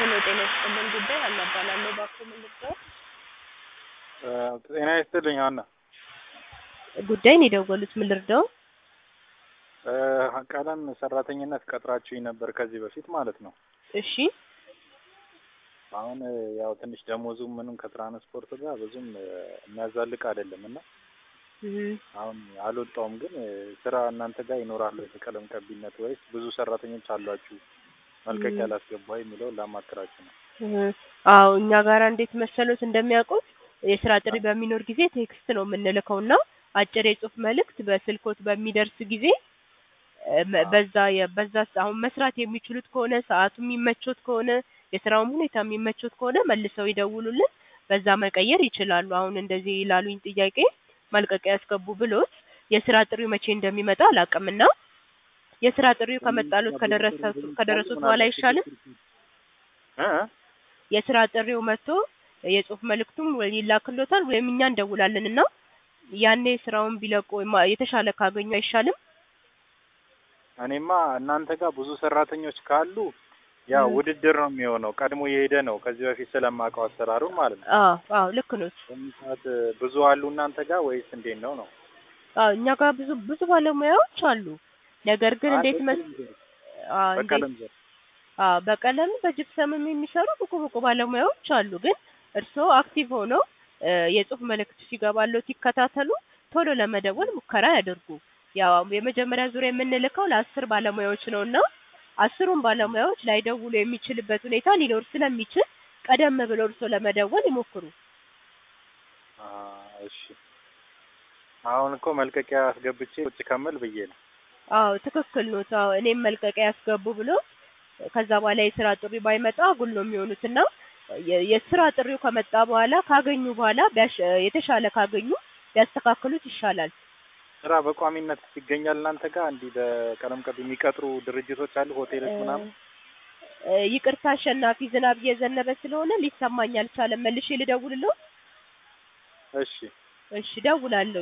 ሄሎ ጤና ይስጥልን ጉዳይ ሀና እባላለሁ። እባክዎ ምን ልርዳዎ? ጤና ይስጥልኝ ሀና። ጉዳይ ነው የደወሉት ምን ልርዳዎ? ቀለም ሰራተኝነት ቀጥራችሁኝ ነበር ከዚህ በፊት ማለት ነው። እሺ አሁን ያው ትንሽ ደሞዙ ምንም ከትራንስፖርት ጋር ብዙም የሚያዛልቅ አይደለም እና እም፣ አሁን አልወጣውም። ግን ስራ እናንተ ጋር ይኖራል ወይ ቀለም ቀቢነት ወይስ ብዙ ሰራተኞች አሏችሁ መልቀቂያ ላስገባ የሚለውን ላማክራችሁ ነው። እህ፣ አዎ እኛ ጋራ እንዴት መሰሎት እንደሚያውቁት የስራ ጥሪ በሚኖር ጊዜ ቴክስት ነው የምንልከው እና አጭር የጽሁፍ መልእክት በስልኮት በሚደርስ ጊዜ እ፣ መ- በዛ የ- በዛ ስ- አሁን መስራት የሚችሉት ከሆነ ሰዓቱ የሚመቾት ከሆነ የስራውም ሁኔታ የሚመቾት ከሆነ መልሰው ይደውሉልን፣ በዛ መቀየር ይችላሉ። አሁን እንደዚህ ላሉኝ ጥያቄ መልቀቂያ ያስገቡ ብሎት የስራ ጥሪው መቼ እንደሚመጣ አላውቅምና የስራ ጥሪው ከመጣሎት ከደረሰ ከደረሱት በኋላ አይሻልም? እ? የስራ ጥሪው መጥቶ የጽሁፍ መልእክቱም ወይ ይላክሎታል ወይም እኛ እንደውላለን እና ያኔ ስራውን ቢለቁ ማ- የተሻለ ካገኙ አይሻልም? እኔማ እናንተ ጋር ብዙ ሰራተኞች ካሉ ያው ም። ውድድር ነው የሚሆነው። ቀድሞ የሄደ ነው ከዚህ በፊት ስለማውቀው አሰራሩን ማለት ነው። አዎ አዎ ልክ ኖት። በዚህ ሰዓት ብዙ አሉ እናንተ ጋር ወይስ እንዴት ነው ነው? አዎ እኛ ጋር ብዙ ብዙ ባለሙያዎች አሉ። ነገር ግን እንዴት መስ አዎ እንዴት በቀለም ዘርፍ አዎ በቀለም በጅፕሰምም የሚሰሩ ብቁ ብቁ ባለሙያዎች አሉ። ግን እርስዎ አክቲቭ ሆነው እ፣ የጽሁፍ መልእክት ሲገባሎት ይከታተሉ፣ ቶሎ ለመደወል ሙከራ ያደርጉ። ያው የመጀመሪያ ዙሪያ የምንልከው ለአስር ባለሙያዎች ነው እና አስሩን ባለሙያዎች ላይደውሉ የሚችልበት ሁኔታ ሊኖር ስለሚችል ቀደም ብለው እርስዎ ለመደወል ይሞክሩ። አ፣ እሺ አሁን እኮ መልቀቂያ አስገብቼ ቁጭ ከምል ብዬ ነው። አዎ ትክክል ኖት። አዎ እኔም መልቀቂያ ያስገቡ ብሎ ከዛ በኋላ የስራ ጥሪ ባይመጣ አጉል ነው የሚሆኑት እና የ- የስራ ጥሪው ከመጣ በኋላ ካገኙ በኋላ ቢያሽ የተሻለ ካገኙ ቢያስተካክሉት ይሻላል። ስራ በቋሚነት ይገኛል እናንተ ጋር እንዲህ በቀለም ቀቢ የሚቀጥሩ ድርጅቶች አሉ፣ ሆቴሎች ምናምን? እ፣ ይቅርታ አሸናፊ፣ ዝናብ እየዘነበ ስለሆነ ሊሰማኝ አልቻለም። መልሼ ልደውልልዎ? እሺ እሺ እደውላለሁ።